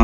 uh.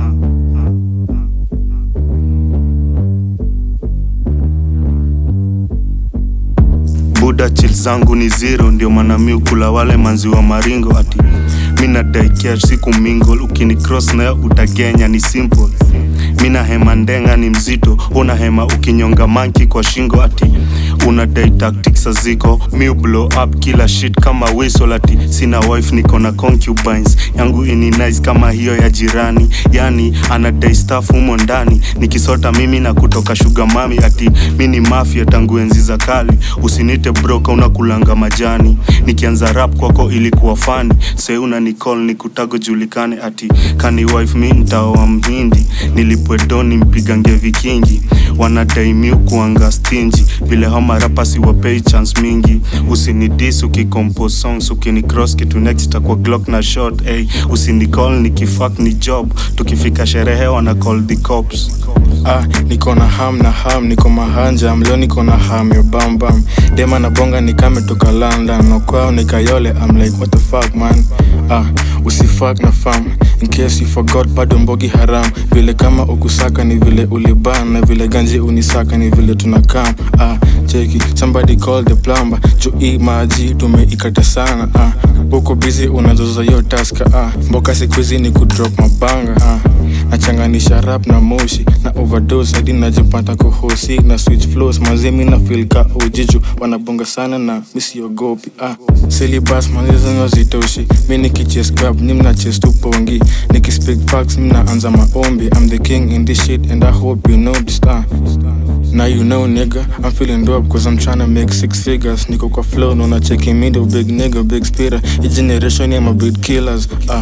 buda chill zangu ni zero ndio maana mi ukula wale manzi wa maringo ati mi nadai cash siku mingle ukini cross nayo utagenya ni simple mina hema ndenga ni mzito una hema ukinyonga manki kwa shingo ati unadai tactics aziko mi blow up kila shit kama whistle ati sina wife niko na concubines yangu ini nice kama hiyo ya jirani yani anadai staff humo ndani nikisota mimi na kutoka sugar mami ati mi ni mafia tangu enzi za kali usinite broka unakulanga majani nikianza rap kwako ilikuwa fani se una nicall ni kutago julikane ati kani wife mi ntaoa mhindi nilipwe doni mpigange vikingi wanadai mi kuanga stingi vile hama rapasi wapei chance mingi usinidis ukicompose songs ukini cross kitu next takwa glock na shot hey, usinicall nikifak ni job tukifika sherehe wana call the cops ah, niko na ham na ham niko mahanja mleo niko na ham yo bam bam dema na bonga nikame toka london nokwao nikayole I'm like what the fuck man ah, usifak na fam in case you forgot bado mbogi haram vile kama ukusaka ni vile uliban na vile ganji unisaka ni vile tunakam ah, cheki somebody call the plumber juu hii maji tumeikata sana ah, uko busy unazoza yo taska ah, mboka sikuizi ni kudrop mabanga ah, nachanganisha rap na moshi na overdose hadi najipata kuhosi na switch flows mazemi na feel ka ujiju wanabonga sana na misiogopi ah. Syllabus manizonyo zitoshi mi nikiches grab ni mnaches tu pongi nikispeak facts mnaanza maombi I'm the king in this shit and I hope you know this ah. Now you know nigga, I'm feeling dope cause I'm tryna make six figures Niko kwa flow, nona checking me the big nigga, big spitter Hii generation ya mabit killers ah.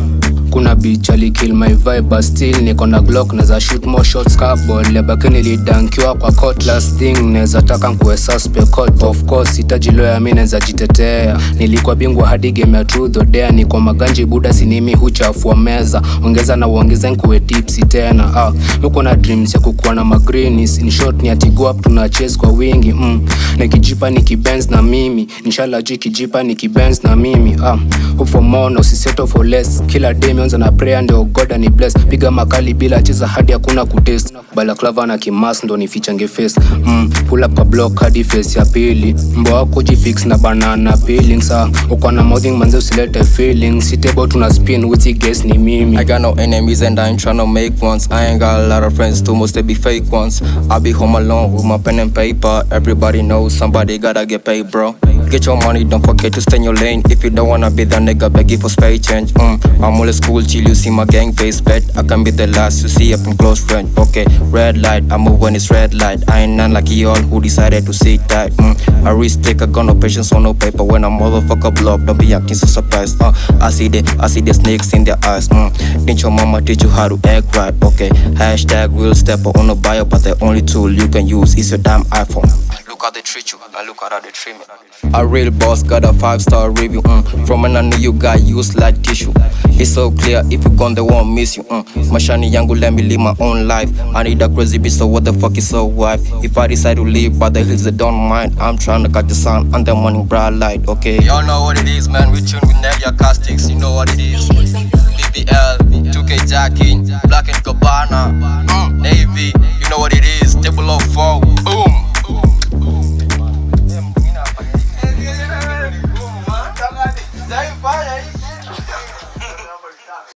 kuna bitch alikill my vibe but still niko na glock naza shoot more shots carball lebaki nilidankiwa kwa court last thing neza taka nkuwe suspect court of course itaji lawyer mi neza jitetea nilikuwa bingwa hadi game ya truth or dare niko maganji buda sinimi huchafua meza ongeza na uongeze nkuwe tipsi tena ah, niko na dreams ya kukuwa na magreens in short ni ati go up tuna chase kwa wingi mm. nikijipa nikibenz na mimi inshallah ji kijipa nikibenz na mimi ah, hope for more na usisettle for less kila day mionza na prayer ndio god ni bless piga makali bila cheza hadi hakuna kutest balaclava na kimas ndo nifichange face mm, pull up kwa block hadi face ya pili mbo wako jifix na banana peelings ah, uko na mouthing manze usilete feelings sitebo tuna spin witty guess ni mimi I got no enemies and I ain't tryna make ones. I ain't got a lot of friends too, most they be fake ones. I be home alone with my pen and paper. Everybody knows somebody gotta get paid, bro. Get your money, don't forget to stay in your lane. If you don't wanna be that nigga, beg you for spray change. Mm. I'm always cool, chill, you see my gang face bet. I can be the last to see up in close friend. Okay, red light, I move when it's red light. I ain't none like y'all who decided to sit tight. Mm. I risk take, I got no patience on no paper. When a motherfucker blow up, don't be acting so surprised. Uh, I see the, I see the snakes in their eyes. Mm. Didn't your mama teach you how to act right? Okay, hashtag real stepper on a bio, but the only tool you can use is your damn iPhone. Look how they treat you, and look how they treat me. A real boss got a five star review. Mm. From when I knew you got used like tissue. It's so clear if you gone, they won't miss you. Mm. Mashani yangu, let me live my own life. I need a crazy bitch, so what the fuck is so wife? If I decide to live by the hills, they don't mind. I'm trying to catch the sun and the morning bright light, okay? Y'all know what it is, man. We tune with Nevia Castics, you know what it is. BBL, 2K Jacking, Black and Cabana, mm. Navy, you know what it is. Table of four,